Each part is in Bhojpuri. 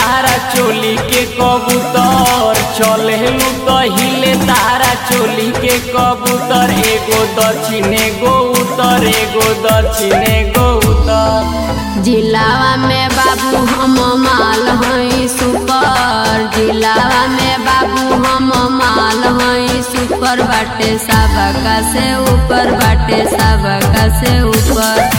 तारा चोली के कबूतर चलेलू तो हिले तारा चोली के कबूतर एगो दक्षिण एगो उत्तर एगो दक्षिण एगो उत्तर जिलावा में बाबू हम माल हई सुपर जिलावा में बाबू हम माल हई सुपर बाटे सबका से ऊपर बाटे सबका से ऊपर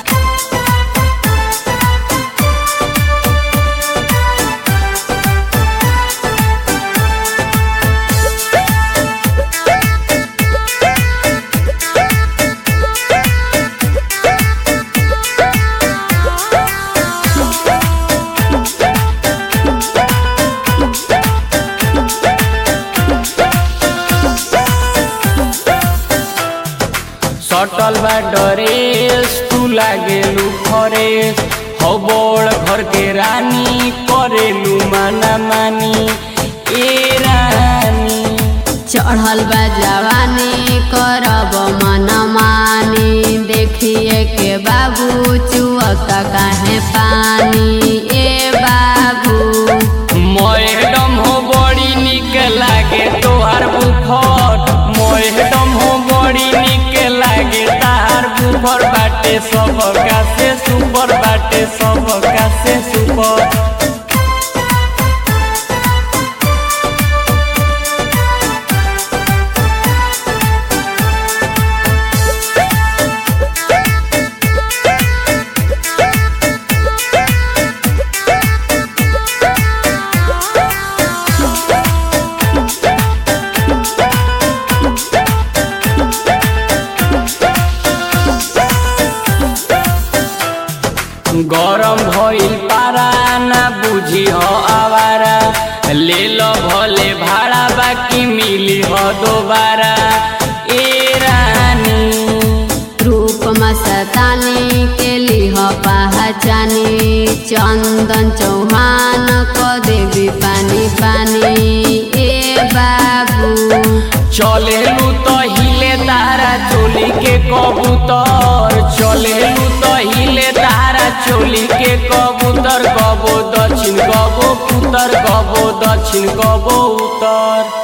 सटल बा डरेस तू लागेलू फरेस हो बड़ घर के रानी करेलू माना मानी ए रानी चढ़ल बा जवानी करब मन मानी देखिए के बाबू चुअता काहे पानी ए बाबू मैडम हो बड़ी निक लागे तोहार बुफर मैडम हो बड़ी निक लागे तार बुफर बाटे सब का से सुपर बाटे सब का से सुपर गरम भइल पारा ना बुझी हो आवारा ले लो भले भाड़ा बाकी मिली हो दोबारा ए रानी रूप मस्तानी के लिह पहचानी चंदन चौहान को देवी पानी पानी ए बाबू चलेलू तो हिले तारा चोली के कबूतर चलेलू तो हिले तारा चोली के कबूतर कबो दक्षिण कबो उत्तर कबो दक्षिण कबो उत्तर